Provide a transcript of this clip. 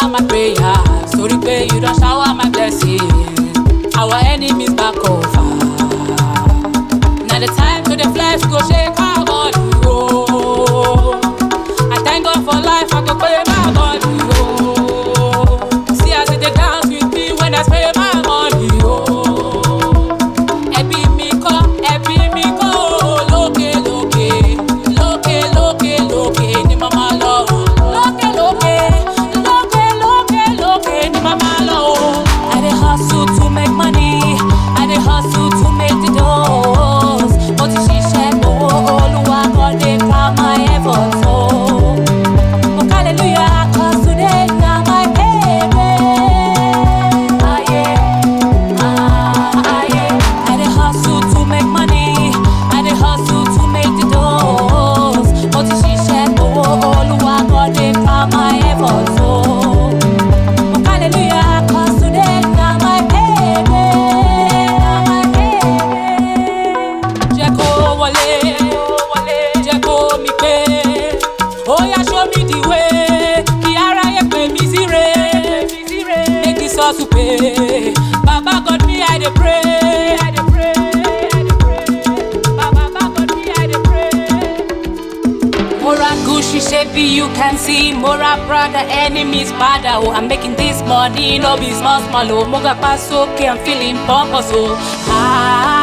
answer my prayers. Sorry, pay you don't shower my blessings. Our enemies back over. Now the time to the flesh go shake our body. Oh. I thank God for life, I go pay my body. Oh. See as they dance with me when I spray my money. Oh. Ẹbí mi kọ́, ẹbí mi kọ́ o. Lókè lókè, lókè lókè lókè ni màmá lọ. Lókè lókè, lókè lókè lókè ni màmá lọ. I dey hustle to make money, I dey hustle to make the doors. Mo ti ṣiṣẹ́ gbowó olúwa kan dey crown my efforts o. Oh, hallelujah, 'cause today na my payday. Aye. I dey hustle to make money. I dey hustle to make the doors. Mo ti ṣiṣẹ́ gbowó olúwa kan dey crown my efforts o. Oh, hallelujah, 'cause today na my payday. Na my payday. Jẹ́ kó wọlé, jẹ́ kó mi pé. Oya show me the way, kí aráyé pè mí síre. Make this hustle pay. Baba God me I dey pray. I dey pray. I dey pray. Baba God me I dey pray. Mora Gucci, baby, you can see Mora Prada, enemies bad oh. I'm making this money, no be small small oh. Moga pass okay, I'm feeling pompous oh. Ah.